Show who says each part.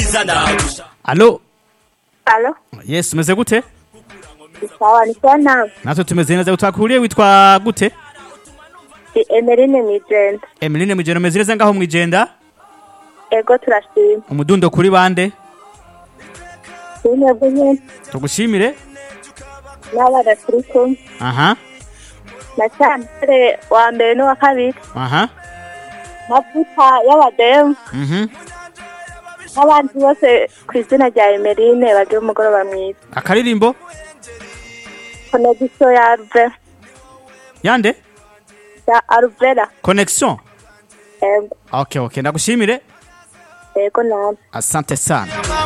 Speaker 1: byiza ndagusha
Speaker 2: alo
Speaker 3: alo
Speaker 2: yes umeze gute
Speaker 3: sawa ni sawa nawe
Speaker 2: natwe tumeze neza twakuriye witwa gute
Speaker 3: ni emeline mwijenda
Speaker 2: emeline mwijenda umeze neza ngaho mwijenda
Speaker 3: ego turashima
Speaker 2: umudundo kuri bande
Speaker 3: intego nyine
Speaker 2: tugushimire
Speaker 3: n'abana turi kumwe
Speaker 2: aha
Speaker 3: na cyambere wa mbere n'uwa kabiri
Speaker 2: aha
Speaker 3: mavuta y'abademu
Speaker 2: mhm
Speaker 3: n'abandi bose ku izina rya emeline bagira umugoroba mwiza
Speaker 2: akaririmbo
Speaker 3: konegisiyo ya aruve
Speaker 2: yande
Speaker 3: ya aruvera
Speaker 2: connection
Speaker 3: ego
Speaker 2: okay okay ndagushimire
Speaker 3: ego nawe
Speaker 2: asante sana